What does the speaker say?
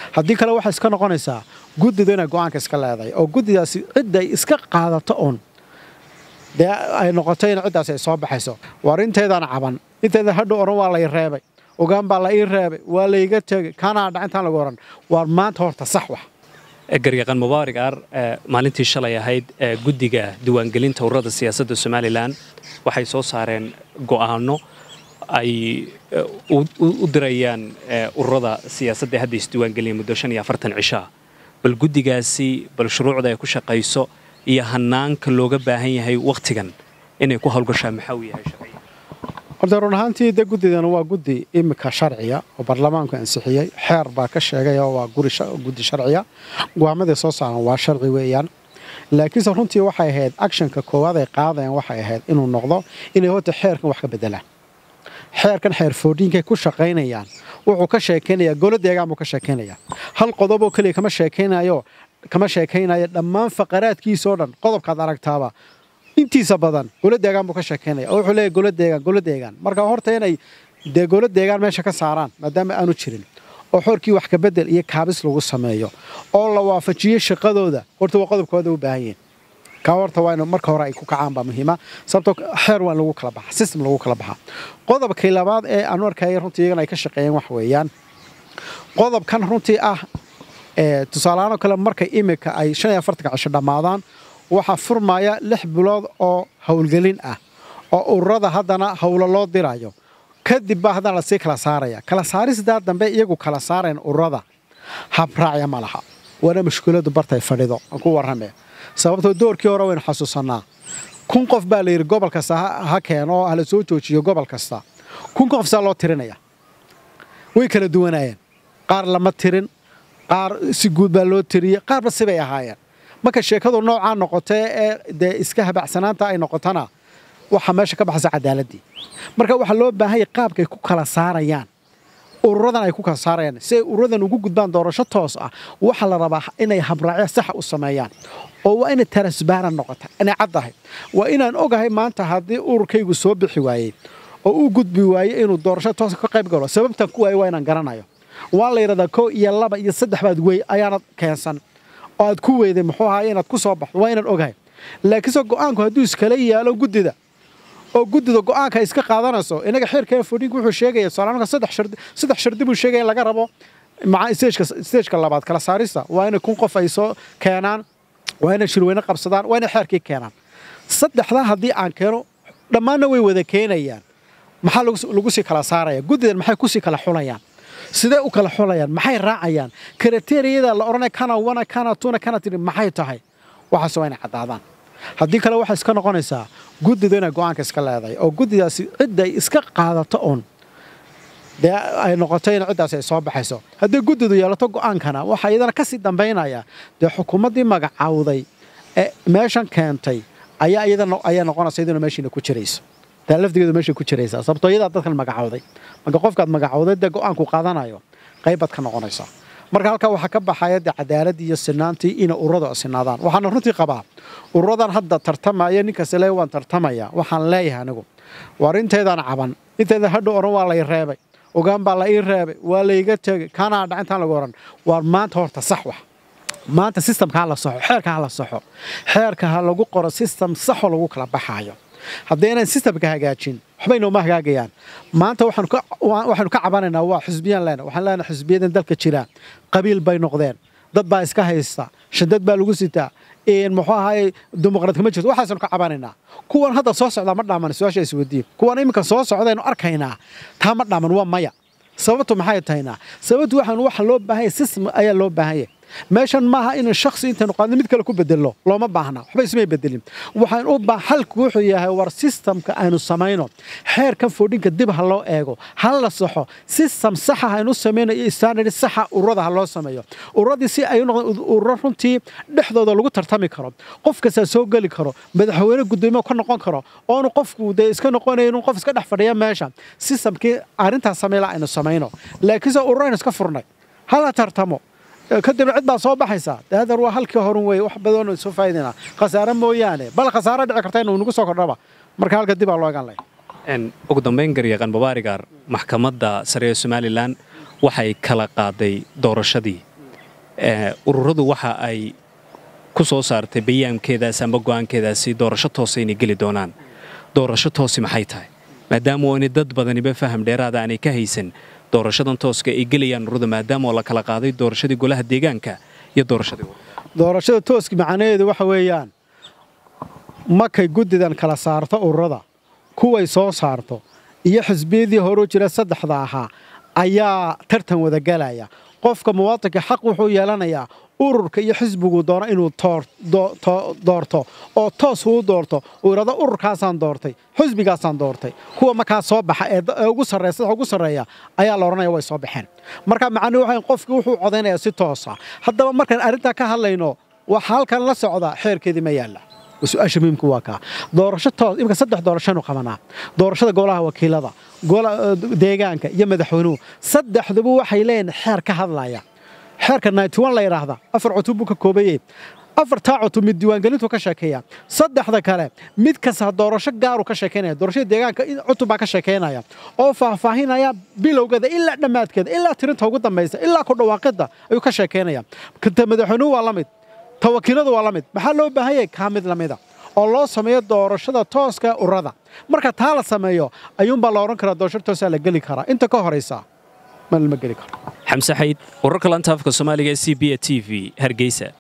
haddii kale waxay iska noqonaysaa guddidu inay go'aanka iska leedahay oo guddidaasi cidday iska qaadato uun dee ay noqoto in ciddaasi ay soo baxayso war inteedaan caban inteeda hadhow odhan waa lay reebay ogaan baa la ii reebay waa layga tegey kanaa dhacintaan lagu odhan waar maanta horta sax wax garyaqan mubaarig aar maalintii shalay ahayd guddiga diiwaangelinta ururada siyaasadda somalilan waxay soo saareen go'aano ay u dirayaan ururada siyaasadda hadda isdiiwaangeliyeen muddo shan iyo afartan cishaa bal guddigaasi bal shuruucda ay ku shaqayso iyo hanaanka looga baahan yahay wakhtigan inay ku hawlgashaan maxaa uu yahay sharciga horta run ahaantii de guddidan waa guddi imika sharciya oo baarlamaanku ansixiyey xeer baa ka sheegay oo waa guddi sharciya go'aamadii soo saaran waa sharci weeyaan laakiinse runtii waxay ahayd actionka koowaad ay qaadayaan waxay ahayd inuu noqdo inay horta xeerkan wax ka bedelaan xeerkan xeer foodhiinkay ku shaqaynayaan wuxuu ka sheekaynayaa golo deegaan buu ka sheekaynayaa hal qodoboo keliya kama sheekaynayo kama sheekaynayo dhammaan faqaraadkiisoo dhan qodobkaad aragtaaba intiisa badan golo deegaan buu ka sheekaynaya oo wuxuu leeyahy golo deegaan golo deegaan marka horta inay dee golo deegaan meesha ka saaraan maadaama aanu jirin oo xorkii wax kabedel iyo kaabis lagu sameeyo oo la waafajiyo shaqadooda horta waa qodobkooda u baahan yihin kaa horta waa in marka hore ay ku kacaan baa muhiima sababtoo xeer waa in lagu kala baxa system lagu kala baxaa qodobkii labaad ee aanu arkaya runtii iyagana ay ka shaqeeyeen wax weeyaan qodobkan runtii ah tusaalahaan oo kale markay imika ay shan iyo afartanka cisho dhammaadaan waxaa furmaya lix bilood oo howlgelin ah oo ururada haddana howlo loo dirayo kadib baa haddana lasii kala saaraya kala saaristaa dambe iyagu kala saarayan ururada habraacya ma laha waana mushkiladu bartay fadhido aan ku warramee sababtoo doorkii hore waynu xasuusannaa kun qof baa layidhi gobol kasta ha keeno oo hala soo joojiyo gobol kasta kun qof saa loo tirinaya way kala duwanaayeen qaar lama tirin qaar si guud baa loo tiriyey qaarba sibay ahaayeen marka sheekadu noocaa noqotee ee dee iska habacsanaanta ay noqotona waxaa meesha ka baxaysa cadaaladii marka waxaa loo baahanya qaabkay ku kala saarayaan ururadan ay ku kala saarayaan si ay ururadan ugu gudbaan doorasho toos ah waxaa la rabaa inay habraacyo saxa u sameeyaan oo waa inay tarasbaaran noqota inay caddahay waa inaan ogahay maanta haddii ururkaygu soo bixi waayey oo u gudbi waaye inuu doorasho toos ka qayb galo sababtan ku waaye waa inaan garanayo waa la yidhahdaa koo iyo laba iyo saddex baad wey ayaanad keensan oo aad ku weyday muxuu ahaay inaad ku soo baxdo waa inaan ogahay laakiinse go'aanku hadduu iskala yaalo guddida oo guddida go'aanka ay iska qaadanayso inaga xeerkeen fodhiinku wuxuu sheegaya soomaalka saddex shardi saddex shardi buu sheegaya in laga rabo maca stageka stageka labaad kala saarista waa inay kun qof ay soo keenaan waa inay shirweyne qabsadaan waa inay xeerkii keenaan saddexdaa haddii aan keeno dhammaanna way wada keenayaan maxaa lagu sii kala saaraya guddidan maxay kusii kala xulayaan sidee u kala xulayaan maxay raacayaan kriteriyada la odhanaya kana wana kana tuna kana tiri maxay tahay waxaas waa inay caddaadaan haddii kale waxay iska noqonaysaa guddidu inay go'aanka iska leedahay oo guddidaasi cidday iska qaadato uun dee ay noqoto in ciddaasi ay soo baxayso haddii guddidu yeelato go'aankana waxaa iyadana ka sii dambaynaya dee xukuumaddii magacawday ee meeshan keentay ayaa iyadana ayaa noqonaysa iyaduna meeshiina ku jirayso taa lafdigeedu meeshay ku jiraysaa sababtoo iyadaa dadkan magacawday marka qofkaad magacawday dee go'aanku qaadanayo qaybaad ka noqonaysaa marka halkaa waxaa ka baxaya dee cadaaladii iyo sinaantii inay ururadu sinaadaan waxaana runtii qabaa ururadan hadda tartamaya ninkaas le waan tartamaya waxaan leeyahay anigu war inteedaan caban inteeda hadhow odhan waa lay reebay ogaan baa la ii reebay waa layga tegey kanaa dhacintaan lagu odhan waar maanta horta sax wax maanta sistamka ha la saxo xeerka ha la saxo xeerka ha lagu qoro sistam saxoo lagu kala baxaayo haddii inaan sistamka hagaajin waxba inooma hagaagayaan maanta waxaanu ka cabanaynaa waa xisbiyaan leena waxaan leenahay xisbiyadan dalka jira qabiil bay noqdeen dad baa iska haysta shadad baa lagu sitaa muxuu ahaay dimuqraadka ma jirto waxaasanu ka cabanaynaa kuwan hadda soo socdaa ma dhaaman su-aasha isweydiin kuwan iminka soo socdaynu arkaynaa taa ma dhaaman waa maya sababtu maxay tahaynaa sababtu waxaan waxa loo baahanya system ayaa loo baahanya meeshan maaha in shaksi intaynu qaadno mid kale ku bedelno looma baahna waxba ismay bedelin waxaan u baa xalku wuxuu yahay war systemka aynu samayno xeerkan foodhinka dib ha loo eego ha la saxo system saxa aynu samayno iyo standard saxa ururada ha loo sameeyo ururadii si ay noqdaan ururo runtii dhexdooda lagu tartami karo qof kastaa soo geli karo madaxweyne gudoomiye ka noqon karo oonu qofku dee iska noqonayo inuu qof iska dhex fadhiya meesha systemkii arrintaas samayla aynu samayno laakiinse ururo aynu iska furnay hala tartamo kadibna cid baa soo baxaysaa daadar waa halkii horun weeye wax badan soo faa'iidaynaa khasaare mooyaane bal khasaare dhici karta inuu nagu soo kordhaba marka halka dib aa loo egan lahay ugu dambayn garyaqan babaarigaar maxkamadda sare ee somalilan waxay kala qaaday doorashadii ururadu waxa ay ku soo saartay bayaankeedaas amba go'aankeedaasi doorasho toosa inay geli doonaan doorasho toosi maxay tahay maadaama oonay dad badaniba faham dheeraada aanay ka haysan doorashadan tooska ay gelayaan ururada maadaama oo la kala qaaday doorashadii golaha deegaanka iyo doorashadii doorashada tooski macnaheedu waxa weeyaan markay guddidan kala saarto ururada kuway soo saarto iyo xisbiyadii horuu jira saddexda ahaa ayaa tartan wada galaya qofka muwaadinka xaq wuxuu yeelanayaa ururka iyo xisbigu doono inuu doorto oo toos uu doorto uu idhahdo ururkaasaan doortay xisbigaasaan doortay kuwa markaa soo baxa ee ugu sarreeya ugu sarreeya ayaa la odhanaya way soo baxeen marka macnuhu waxa qofkii wuxuu codaynayaa si toosa haddaba markaan arrintaa ka hadlayno waxa halkan la socda xeerkeedii ma yaalla su-aasha muhiimka waa kaa doorasho toos imika saddex doorashanu qabanaa doorashada golaha wakiilada deegaanka iyo madaxweynuhu saddexduba waxay leeyihin xeer ka hadlaya xeerka naytiwan la yidhaahda afar cutub buu ka koobayey afartaa cutub mid diiwaangelintu ka sheekeeya saddexda kale mid kasta doorasho gaaru ka sheekaynaya doorashada deegaanka cutub baa ka sheekaynaya oo faahfaahinaya bilowgeeda ilaa dhammaadkeeda ilaa tirinta ugu dambaysa ilaa ku dhawaaqidda ayuu ka sheekaynaya madaxweynuhu waa la mid ta wakiiladu waa la mid maxaa loo baahan yahay kaa mid lamida oo loo sameeyo doorashada tooska ururada marka taa la sameeyo ayuunbaa la odhan karaa doorasho toosaa la geli karaa inta ka horaysa ma geli karo xamse xayd wararka lanta afka soomaaliga ee c b a t v hargeysa